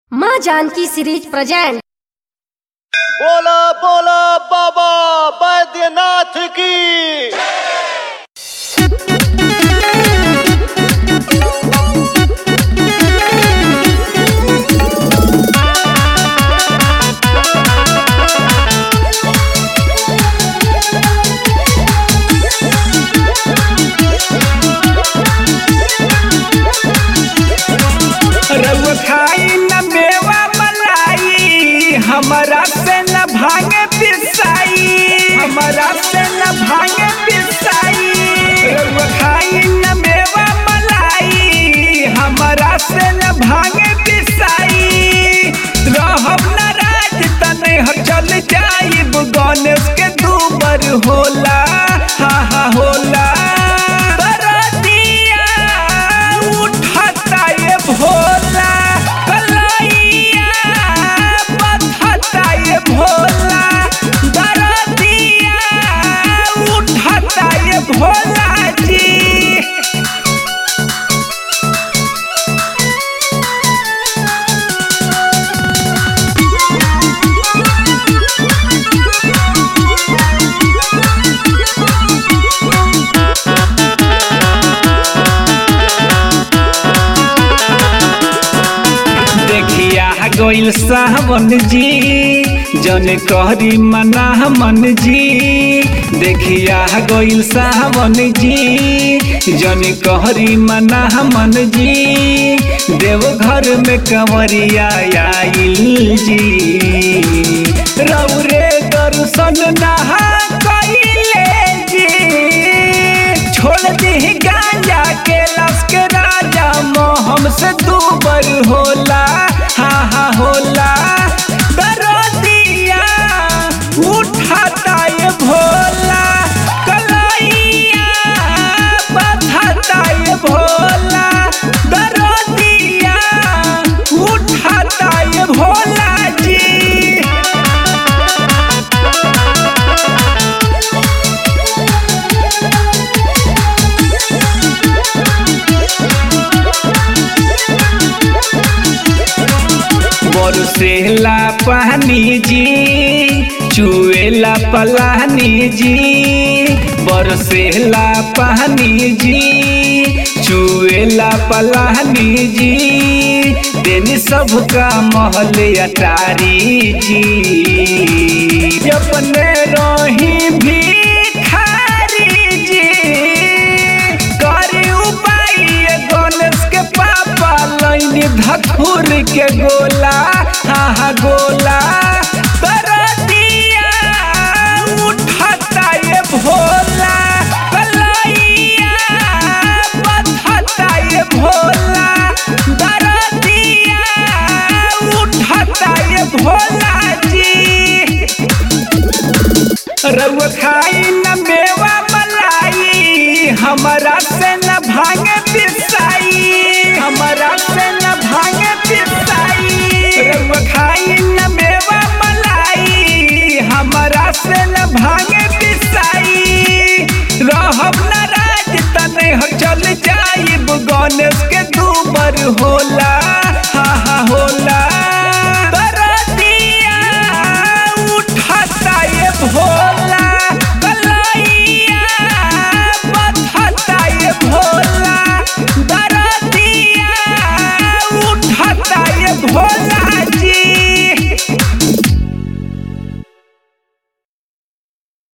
माँ Janaki series present बोला बोला बाबा बैद्यनाथ की रउआ खाई न मेवा मलाई हमरा से न भांगे पिसाई हमरा से न भांगे पिसाई रउआ खाई न मेवा मलाई हमरा से न भांगे पिसाई रहब न राज तने ह चल जाइब गणेश के दूबर होला हा हा होला बरतिया उठता ये भोला कलैया बधता ये भोला दरदिया उठता ये भोला जी देखिया गोइल सावन जी जन कहरी मना मन जी देखिया गोइल सावन जी जन कहरी मना मन जी देवघर में कंवरिया आइल जी रौरे दर्शन नहा कइले जी छोड़ दी गांजा के लस के राजा मोहम से दूबर होला हा हा होला दरदिया उठाता ये भोला कलैया बधाता ये भोला दरदिया उठाता ये भोला जी बरसेला पानी जी चुएला पलानी जी बरसेला पानी जी चुएला पलानी जी देनी सबका महल अटारी जी अपने रही भिखारी जी करी उपाय गणेश के पापा लैनी धथुर के गोला हा हा गोला करतिया उठता ये भोला कलैया बधता ये भोला दरदिया उठता ये भोला जी रउआ खाई न मेवा मलाई हमरा से न भांगे पिसाई हमरा से न भांगे पिसाई रउआ खाई न मेवा मलाई हमरा से न भांगे पिसाई रहब न राज तने ह चल जाइब गणेश के दूबर होला